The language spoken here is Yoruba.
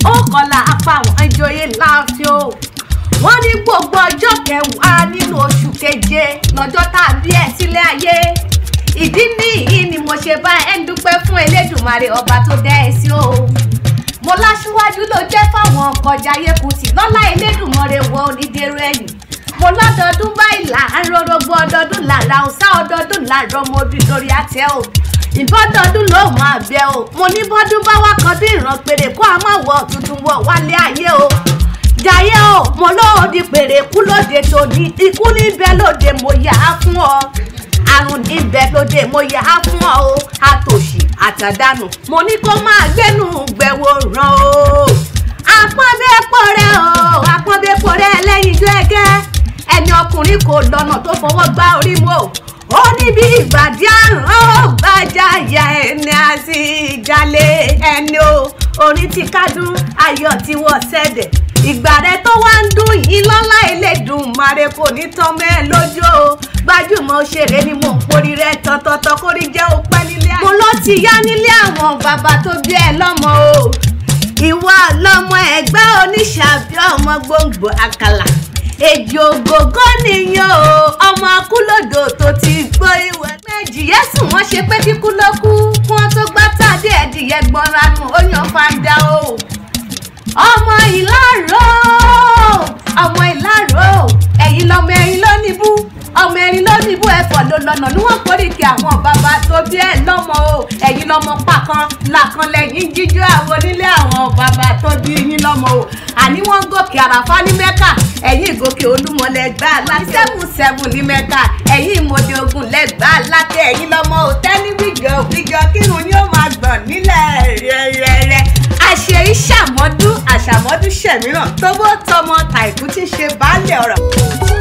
ó kọlà apá àwọn ìjòyè láàfin o wọ́n ní gbogbo ọjọ́ kẹwàá nínú oṣù keje lọ́jọ́ tá a bí ẹ sílé ayé ìdí nìyí ni mo ṣe bá ẹ ń dúpẹ́ fún elédùnmarè ọba tó dá ẹ sí o mo láṣíwájú ló jẹ́ fáwọn ọkọjà yẹkùtì lọ́lá elédùnmarè wọ onídèrú ẹ̀yìn mo lọ́dọọdún báyìí là ń rọrọgbọ ọdọọdún làrá ọ̀sá ọdọọdún làrá ọmọ ojú lórí àtẹ o ìbọ́dọọdún ló máa bẹ o mo ní bọ́dún bá wá kan bí ìran péré kó a má wọ tuntun wọ wálé ayé o jayé o mo lóòdì pèrè kú lóde tòní ikú níbẹ̀ lóde mo yà á fún ọ àrùn níbẹ̀ lóde mo yà á fún ọ o àtòṣì àtàdánù mo ní kó máa gbénu gbẹ̀wò ràn o àpọ́nbẹ́pọ̀ rẹ o àpọ́nbẹ́pọ̀ rẹ lẹ́yìn ijó ẹgẹ́ ẹni ọkùnrin kò lọ́nà tó fọwọ́ gbá orí mu o ó ní bí ìgbàdí àrùn ó gbàjà ìyá ẹni àti ìjàlè ẹni o orin ti kádùn ayọ̀ tí wọ́n ṣẹ̀dẹ̀ ìgbà rẹ tó wá ń dún yìí lọ́lá Elédùmarè kò ní tán mẹ́ lójú o gbajúmọ̀ òṣèré ni mò ń porí rẹ tọ̀tọ̀tọ̀ kórí jẹ́ òpẹ́ nílé mo ló ti yá nílé àwọn bàbá tó bí ẹ lọ́mọ o ìwà lọmọ ẹgbẹ́ oníṣàbí ọmọ gbòǹgbò àkàlà èjì ògògó nìyẹn o ọmọ akúlòdò tó ti gbó ìwẹ̀ méjì yẹ́sùn wọ́n ṣe pé kíkú ló kú kí wọ́n tó gbá tàdé ẹ̀dìyẹ gbọ́nra nù ó yan fanda o ọmọ ìlàró ọmọ ìlàró ẹ̀yin lọmọ ẹ̀yin ló níbú ọmọ ẹ̀yin ló níbú ẹ̀fọ́ ló lọ́nà ní wọ́n kórìkì àwọn bàbá tó bí ẹ̀ lọ́mọ o ẹ̀yin lọmọ pàkan làkan lẹ́yìn jíjó àwọn onílé àwọn bàbá tó bí yín lọ́mọ o àní wọ́n gòkè àràfá ní mẹ́kà ẹ̀yin ìgòkè olúmọ lẹ́gbàá láti sẹ́fún sẹ́fún ní mẹ́kà ẹ̀yin ìmọ̀dé ogun lẹ́gbàá láti ẹ̀yin lọ́mọ o tẹ́lí wíjọ wíjọ kírun ni ó máa gbọ̀n nílẹ̀ rẹ̀rẹ̀rẹ̀ àṣẹ ìṣàmọ́dún àṣàmọ́dún ṣẹ̀míràn tó bó tọmọ tàìkú ti ṣe baálé ọ̀rọ̀.